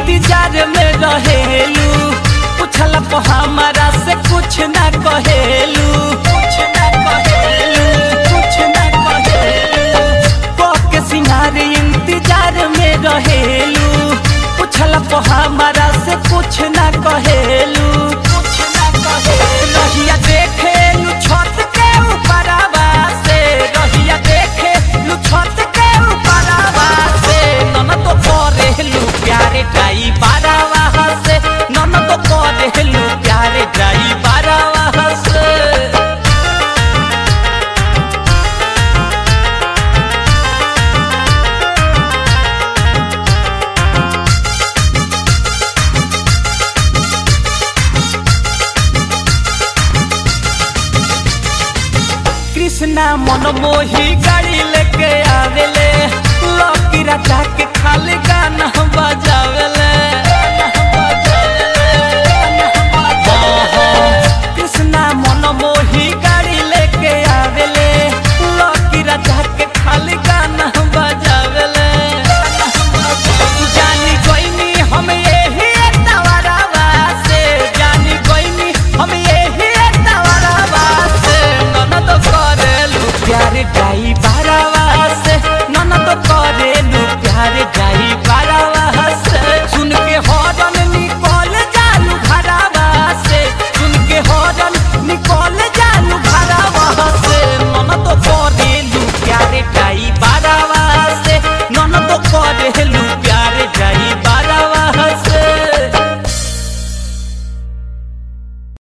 इंतजार में रहेलू पूछल प हमारा से कुछ ना कहेलू कुछ ना कहेलू कुछ ना कहेलू के सिंगार इंतजार में रहेलू पूछल प हमारा से कुछ ना कहेलू कुछ ना कहेलू रहिया देखेलू छत के ऊपरवा से रहिया देखेलू छत के ऊपरवा से नन तो करेलू प्यारे ड्राई बारावा से नन तो करेलू प्यारे ड्राई बारावा से कृष्णा मन मोही गा